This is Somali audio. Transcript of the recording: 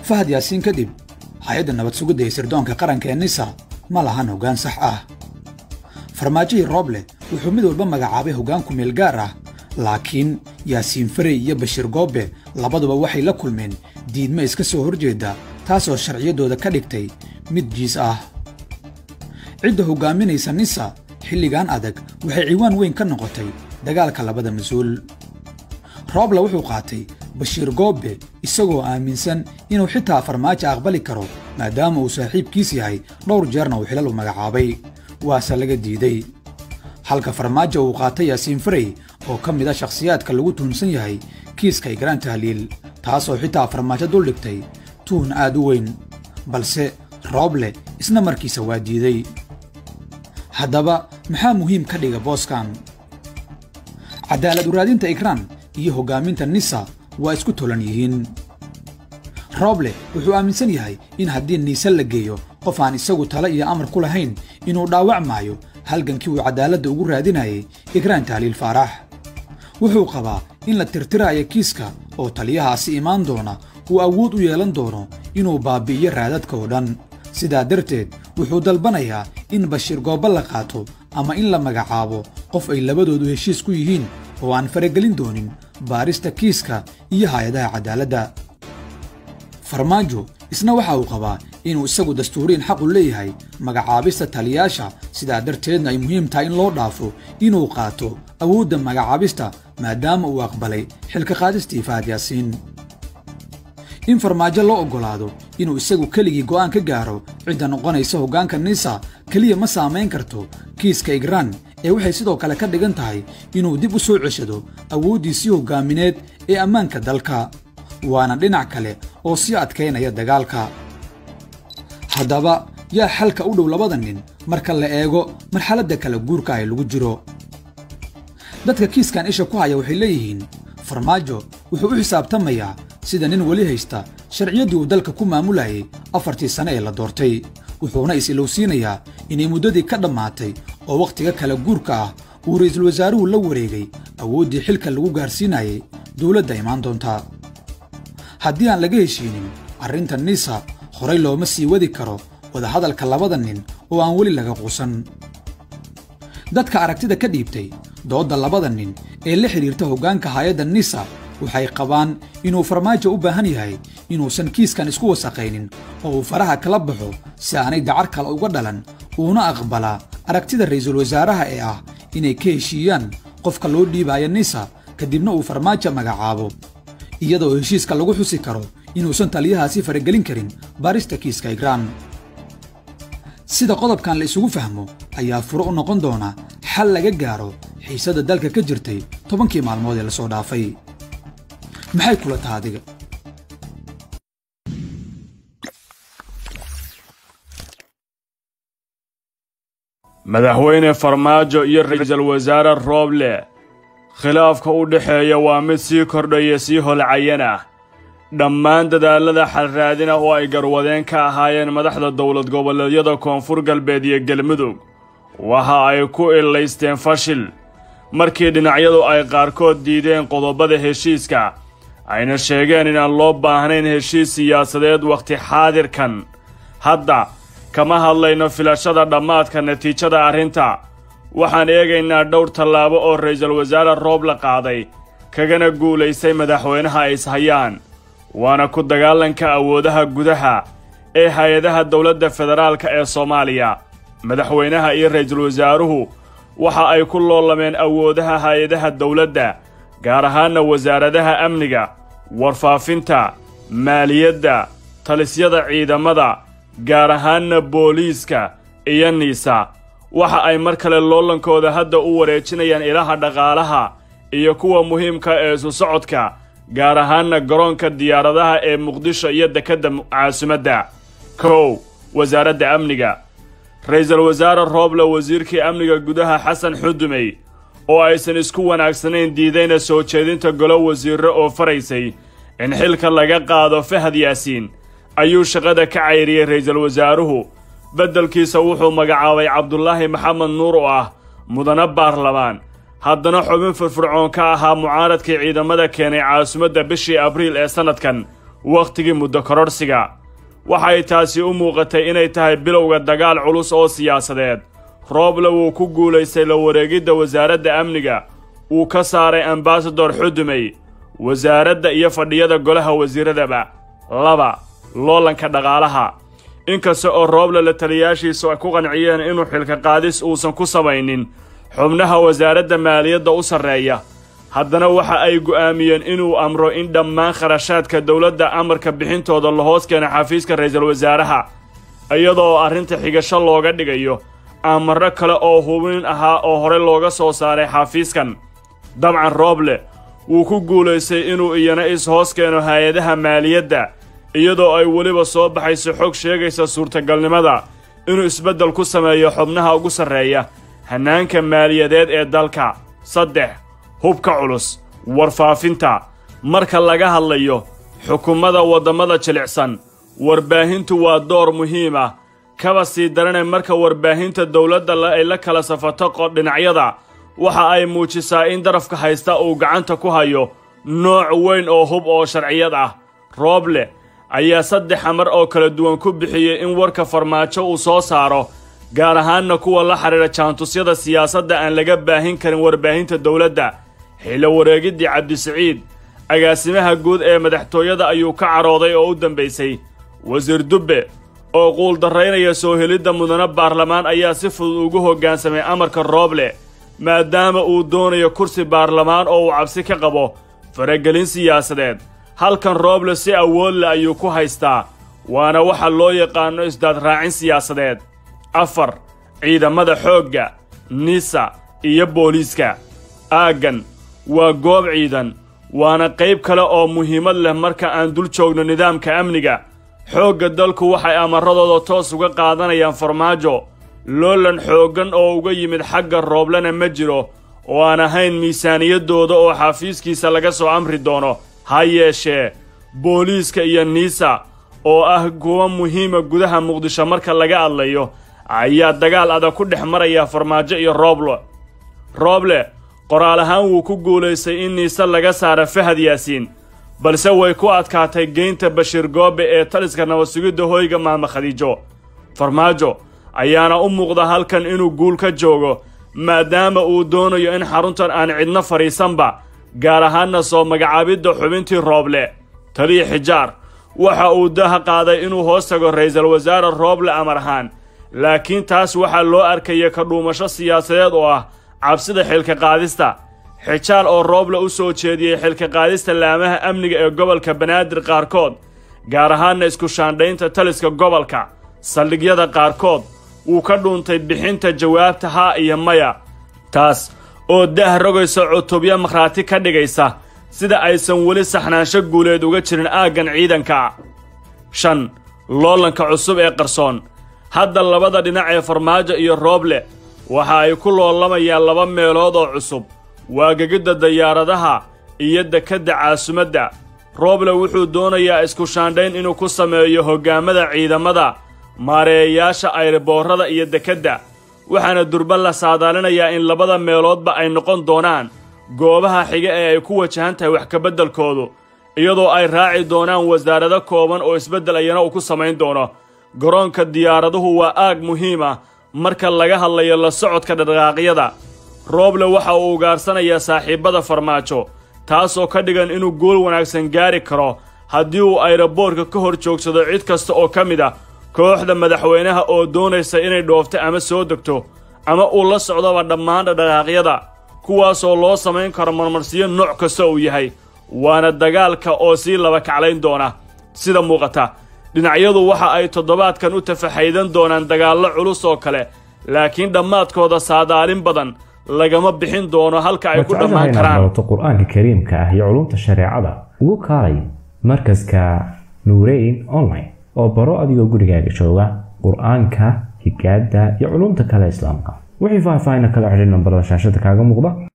fahad yaasiin kadib hay-adda nabad sugidda ee sirdoonka qaranka ee nisa ma lahan hoggaan sax ah farmaajihii rooble wuxuu mid walba magacaabay hoggaan ku meel gaar ah laakiin yaasiin farey iyo bashiir goobe labaduba waxay la kulmeen diidme iska soo horjeedda taasoo sharciyaddooda ka dhigtay mid jiis ah cidda hoggaaminaysa nisa xilligan adag waxay ciwaan weyn ka noqotay dagaalka labada mas-uul rooble wuxuu qaatay bashiir goobe isagoo aaminsan inuu xitaa farmaajo aqbali karo maadaama uu saaxiibkiis yahay dhowr jeerna uu xilal u magacaabay waase laga diiday halka farmaajo uu qaatay yaasiin farey oo ka mid a shakhsiyaadka lagu tuhunsan yahay kiiska igraan tahliil taasoo xitaa farmaajo duldhigtay tuhun aad u weyn balse rooble isna markiisa waa diiday haddaba maxaa muhiim ka dhiga booskan cadaalad uraadinta ikraan iyo hoggaaminta nisa waa isku tolan yihiin rooble wuxuu aaminsan yahay in haddii niise la geeyo qof aan isagu tale iyo amar ku lahayn inuu dhaawac maayo halgankii uu cadaaladda ugu raadinayay ikraan tahliil faarax wuxuu qabaa in la tirtiraayo kiiska oo taliyahaasi imaan doona uu awood u yeelan doono inuu baabi'iyo raadadka oo dhan sidaa darteed wuxuu dalbanayaa in bashiir goobba la qaato ama in la magacaabo qof ay labadoodu heshiis ku yihiin oo aan faragelin doonin baarista kiiska iyo hay-adaha cadaaladda farmaajo isna waxa uu qabaa inuu isagu dastuuriin xaqu leeyahay magacaabista taliyaasha sidaa darteedna ay muhiim tahay in loo dhaafo inuu qaato awoodda magacaabista maadaama uu aqbalay xilka qaadistii fahad yaasiin in farmaajo loo oggolaado inuu isagu keligii go'aan ka gaaro cidda noqonaysa hoggaanka nisa keliya ma saamayn karto kiiska igraan ee waxay sidoo kale ka dhigan tahay inuu dib u soo ceshado awooddiisii hoggaamineed ee ammaanka dalka waana dhinac kale oo sii adkaynaya dagaalka haddaba yaa xalka u dhow labada nin marka la eego marxaladda kala guurka ay lagu jiro dadka kiiskan isha ku haya waxay leeyihiin farmaajo wuxuu u xisaabtamayaa sida nin weli haysta sharciyaddii uu dalka ku maamulayay afartii sane ee la doortay wuxuuna is-ilowsiinayaa inay muddadii ka dhammaatay oo wakhtiga kala guurka ah uu ra'iisul wasaaruhu la wareegay awooddii xilka lagu gaarsiinayay dowladda imaan doonta haddii aan laga heshiinin arrinta nisa horay looma sii wadi karo wadahadalka labada nin oo aan weli laga quusan dadka aragtida ka dhiibtay doodda labada nin ee la xidhiirta hoggaanka hay-adda nisa waxay qabaan inuu farmaajo u baahan yahay inuusan kiiskan isku wasaqaynin oo uu faraha kala baxo si aanay dacar kale uga dhalan uuna aqbalaa aragtida ra'iisul wasaaraha ee ah inay ka heshiiyaan qofka loo dhiibaayo nisa kadibna uu farmaajo magacaabo iyadoo heshiiska lagu xusi karo inuusan taliyahaasi faragelin karin baarista kiiska igraan sida qodobkan la isugu fahmo ayaa furo u noqon doona xal laga gaaro xiisadda dalka ka jirtay tobankii maalmood ee la soo dhaafay maxay kula taha adiga madaxweyne farmaajo iyo ra'iisul wasaare rooble khilaafka u dhexeeya waa mid sii kordhaya sii holcayana dhammaan dadaallada xalraadina oo ay garwadeen ka ahaayeen madaxda dowlad goboleedyada koonfur galbeed iyo galmudug waxa ay ku illaysteen fashil markii dhinacyadu ay qaarkood diideen qodobada heshiiska ayna sheegeen inaan loo baahnayn heshiis siyaasadeed wakhti xaadirkan hadda kama hadlayno filashada dhammaadka natiijada arrinta waxaan eegaynaa dhowr tallaabo oo ra'iisul wasaare roob la qaaday kagana guulaystay madaxweynaha ay ishayaan waana ku dagaalanka awoodaha gudaha ee hay-adaha dowladda federaalka ee soomaaliya madaxweynaha iyo ra'iisul wasaaruhu waxa ay ku loolameen awoodaha hay-adaha dowladda gaar ahaanna wasaaradaha amniga warfaafinta maaliyadda talisyada ciidamada gaar ahaanna booliiska iyo niisa waxa ay mar kale loolankooda hadda u wareejinayaan ilaha dhaqaalaha iyo kuwa muhiimka ee isu socodka gaar ahaanna garoonka diyaaradaha ee muqdisho iyo dekedda caasimadda kow wasaaradda amniga ra'iisul wasaare rooble wasiirkii amniga gudaha xasan xudumey oo aysan isku wanaagsanayn diidayna soo jeedinta golo wasiirre oo faraysay in xilka laga qaado fahad yaasiin ayuu shaqada ka cayriyey ra'iisul wasaaruhu beddelkiisa wuxuu magacaabay cabdulaahi maxamed nuur oo ah mudane baarlamaan haddana xubin firfircoon ka ahaa mucaaradkii ciidamada keenay caasimadda bishii abriil ee sannadkan wakhtigii muddo kororhsiga waxay taasi u muuqatay inay tahay bilowga dagaal culus oo siyaasadeed rooble wuu ku guulaystay la wareegidda wasaaradda amniga uu ka saaray ambasador xudumey wasaaradda iyo fadhiyada golaha wasiiradaba laba loolanka dhaqaalaha inkasta oo rooble la taliyaashiisu ay ku qanciyeen inuu xilka qaadis uusan ku samaynin xubnaha wasaaradda maaliyadda u sarreeya haddana waxa ay go'aamiyeen inuu amro in dhammaan kharashaadka dowladda amarka bixintooda la hoos keena xafiiska ra'iisul wasaaraha iyadoo arrinta xigasho looga dhigayo amarro kale oo hubin ahaa oo hore looga soo saaray xafiiskan dabcan rooble wuu ku guulaystay inuu iyana is-hoos keeno hay-adaha maaliyadda iyadoo ay weliba soo baxayso xog sheegaysa suurtagalnimada inuu isbeddel ku sameeyo xubnaha ugu sarreeya hannaanka maaliyadeed ee dalka saddex hubka culus warfaafinta marka laga hadlayo xukuumadda waddamada jilicsan warbaahintu waa door muhiim ah kaba sii darane marka warbaahinta dowladda ay la kala safato qodhinacyada waxa ay muujisaa in darafka haysta uu gacanta ku hayo nooc weyn oo hub oo sharciyad ah rooble ayaa saddex amar oo kala duwan ku bixiyey in warka farmaajo uu soo saaro gaar ahaanna kuwa la xidhiidha jaantusyada siyaasadda aan laga baahin karin warbaahinta dowladda xillo wareegiddii cabdisiciid agaasimaha guud ee madaxtooyada ayuu ka carooday oo u dambaysay wasiir dubbe oo quuldarraynaya soo helidda mudane baarlamaan ayaa si fudud ugu hoggaansamay amarka rooble maadaama uu doonayo kursi baarlamaan oo uu cabsi ka qabo faragelin siyaasadeed halkan rooble si awood leh ayuu ku haystaa waana waxa loo yaqaanno isdaadraacin siyaasadeed afar ciidamada xoogga nisa iyo booliiska aaggan waa goob ciidan waana qayb kale oo muhiimad leh marka aan dul joogno nidaamka amniga xoogga dalku waxay amaradooda toos uga qaadanayaan farmaajo loolan xooggan oo uga yimid xagga rooblena ma jiro oo aan ahayn miisaaniyaddooda oo xafiiskiisa laga soo amri doono ha yeeshee booliiska iyo niisa oo ah kuwa muhiima gudaha muqdisho marka laga hadlayo ayaa dagaal adag ku dhex maraya farmaajo iyo rooble rooble qoraal ahaan wuu ku guulaystay in niise laga saara fahad yaasiin balse way ku adkaatay geynta bashiir goobe ee taliska nabadsugidda hoyga maama khadiijo farmaajo ayaana u muuqda halkan inuu guul ka joogo maadaama uu doonayo in xaruntan aan cidno fadhiisanba gaar ahaanna soo magacaabidda xubintii rooble taliya xijaar waxa uu daha qaaday inuu hoos tago ra'iisul wasaare rooble amar ahaan laakiin taas waxaa loo arkaya ka dhuumasho siyaasadeed oo ah cabsida xilka qaadista xijaar oo rooble u soo jeediyey xilka qaadista laamaha amniga ee gobolka banaadir qaarkood gaar ahaanna isku shaandhaynta taliska gobolka saldhigyada qaarkood wuu ka dhuuntay bixinta jawaabta haa iyo maya taas oo dah rogaysa cutubyo makhraati ka dhigaysa sida aysan weli saxnaansho guuleed uga jirin aaggan ciidanka shan loolanka cusub ee qarsoon hadda labada dhinac ee farmaajo iyo rooble waxa ay ku loolamayaan laba meelood oo cusub waa gegidda dayaaradaha iyo dekedda caasumadda rooble wuxuu doonayaa isku shaandhayn inuu ku sameeyo hoggaamada ciidamada maareeyayaasha ayriboorrada iyo dekedda waxaana durban la saadaalinayaa in labada meeloodba ay noqon doonaan goobaha xiga ee ay ku wajahan tahay wax kabeddelkoodu iyadoo ay raaci doonaan wasaarado kooban oo isbeddel ayana uu ku samayn doono garoonka diyaaraduhu waa aag muhiim ah marka laga hadlayo la socodka dhaqaaqyada rooble waxa uu ugaarsanayaa saaxiibbada farmaajo taasoo ka dhigan inuu gool wanaagsan gaari karo haddii uu ayroboorka ka hor joogsado cid kasta oo ka mid ah kooxda madaxweynaha oo doonaysa inay dhoofto ama soo degto ama uu la socdoba dhammaan dhaqaaqyada kuwaasoo loo samayn karo marmarsiyo nooc kasta uu yahay waana dagaalka oo sii laba kaclayn doona sida muuqata dhinacyadu waxa ay toddobaadkan u tafaxaydan doonaan dagaallo culus oo kale laakiin dhammaadkooda saadaalin badan lagama bixin doono halka ay ku dhammaan karaan barato qur-aanka kariimka ah iyo culumta shareecada ugu kaalay markaska nuureyn online oo baro adigoo gurigaaga jooga qur-aanka higaada iyo culumta kale islaamka wixii faahfaahin kala xidhin nambarada shaashada kaaga muuqda